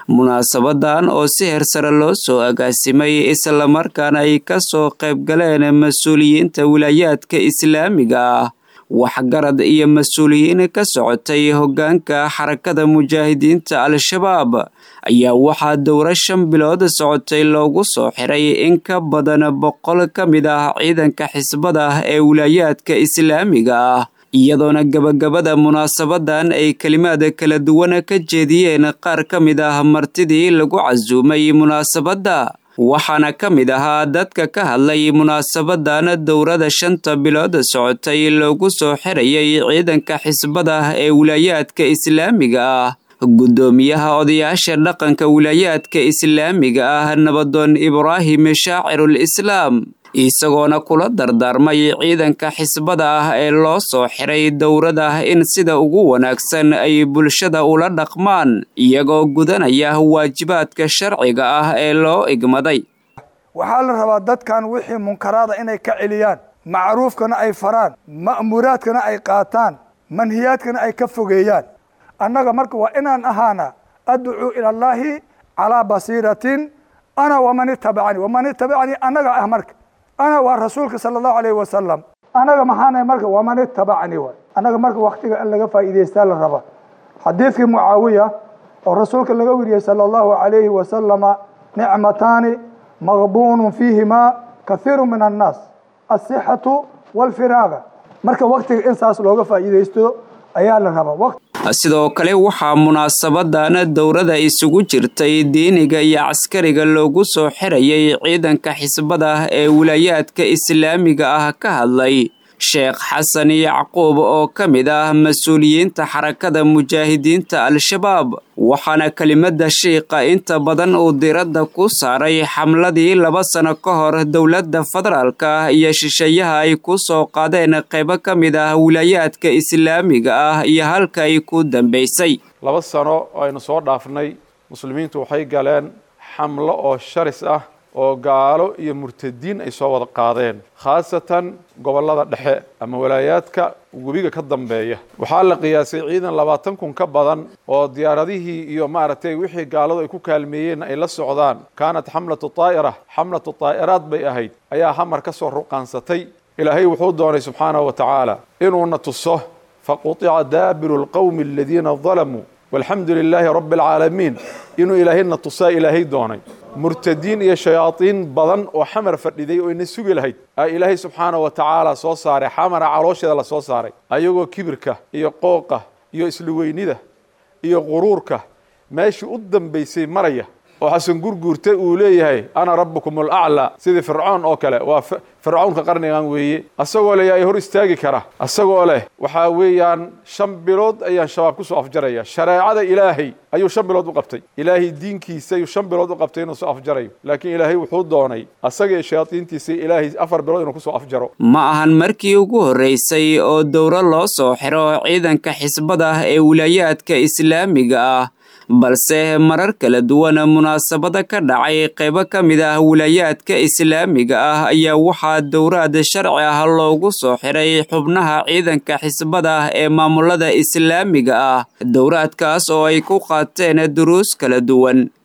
munaasabadan oo si hersare loo soo agaasimay islamarkaana ay ka soo qaybgaleen mas-uuliyiinta wilaayaadka islaamiga ah waxgarad iyo mas-uuliyiin ka socotay hoggaanka xarakada mujaahidiinta al-shabaab ayaa waxaa dowro shan bilood socotay loogu soo xiray in ka badan boqol ka mid ah ciidanka xisbada ee wilaayaadka islaamiga ah iyadoona gabagabada munaasabadan ay kelimaad kala duwan ka jeediyeen qaar ka mid ah martidii lagu casuumay munaasabadda waxaana ka mid ahaa dadka ka hadlay munaasabadan dowrada shanta bilood socotay loogu soo xirayay ciidanka xisbada ee wilaayaadka islaamiga ah guddoomiyaha odayaasha dhaqanka wilaayaadka islaamiga ah nabadoon ibraahim shaacirul islaam isagoona kula dardaarmay ciidanka xisbada ah ee loo soo xiray dowrada in sida ugu wanaagsan ay bulshada ula dhaqmaan iyagoo gudanaya waajibaadka sharciga ah ee loo igmaday waxaa la rabaa dadkan wixii munkaraada inay ka celiyaan macruufkana ay faraan ma'muuraadkana ay qaataan manhiyaadkana ay ka fogeeyaan annaga marka waa inaan ahaana adducuu ila allaahi calaa basiiratin ana waman itabacanii waman itabacanii annaga ah marka ana waa rasuulka sala allahu alayhi wasalam annaga maxaana marka waman itabacanii waay annaga marka waktiga in laga faa'iidaystaa la raba xadiidkii mucaawiya oo rasuulka laga weriyey sala allahu alayhi wasalama nicmataani maqbuunun fiihimaa kathiiru min annaas asixatu walfiraaga marka waktiga in saas looga faa'iidaysto ayaa la rabaa sidoo kale waxaa munaasabadan dowrada isugu jirtay diiniga iyo caskariga loogu soo xirayay ciidanka xisbada ee wilaayaadka islaamiga ah ka hadlay sheekh xasan yacquub oo ka mid ah mas-uuliyiinta xarakada mujaahidiinta al-shabaab waxaana kelimada shiiqa inta badan uu diradda ku saaray xamladii laba sano ka hor dowladda federaalka iyo shisheeyaha ay ku soo qaadeen qaybo ka mid ah wilaayaadka islaamiga ah iyo halka ay ku dambaysay laba sano aynu soo dhaafnay muslimiintu waxay galeen xamlo oo sharis ah oo gaalo iyo murtadiin ay soo wada qaadeen khaasatan gobollada dhexe ama walaayaadka webiga ka dambeeya waxaa la qiyaasay ciidan labaatan kun ka badan oo diyaaradihii iyo maaragtay wixii gaaladu ay ku kaalmeeyeen ay la socdaan kaanat xamlatu taa'ira xamlatu taa'iraad bay ahayd ayaa hamar ka soo ruqaansatay ilaahay wuxuu doonay subxaanahu wa tacaala inuuna tuso faqutica daabiru lqowmi aladiina dalamuu walxamdu lilaahi rabbi alcaalamiin inuu ilaahayna tusaa ilaahay doonay murtadiin iyo shayaadiin badan oo xamar fadhiday oo ina sugi lahayd aa ilaahay subxaana wa tacaala soo saaray xamara caloosheeda la soo saaray ayagoo kibirka iyo qooqa iyo isluweynida iyo quruurka meeshii u dambaysay maraya oo xasan gurguurta uu leeyahay ana rabbukum alaclaa sidii fircoon oo kale waa fircownka qarnigan weeye asagoo leh yaa hor istaagi kara asagoo leh waxaa weeyaan shan bilood ayaan shabaab kusoo afjaraya shareecada ilaahay ayuu shan bilood u qabtay ilaahay diinkiisa ayuu shan bilood u qabtay inuu soo afjarayo laakiin ilaahay wuxuu doonay asaga iyo shayaadiintiisa ilaahay afar bilood inuu kusoo afjaro ma ahan markii ugu horreysay oo dowro loo soo xiro ciidanka xisbada ee wilaayaadka islaamiga ah balse marar kala duwan munaasabada ka dhacay qaybo ka mid ah wilaayaadka islaamiga ah ayaa waxaa dowraad sharci ah loogu soo xiray xubnaha ciidanka xisbada ee maamulada islaamiga ah dowraadkaas oo ay ku qaateen duruus kala duwan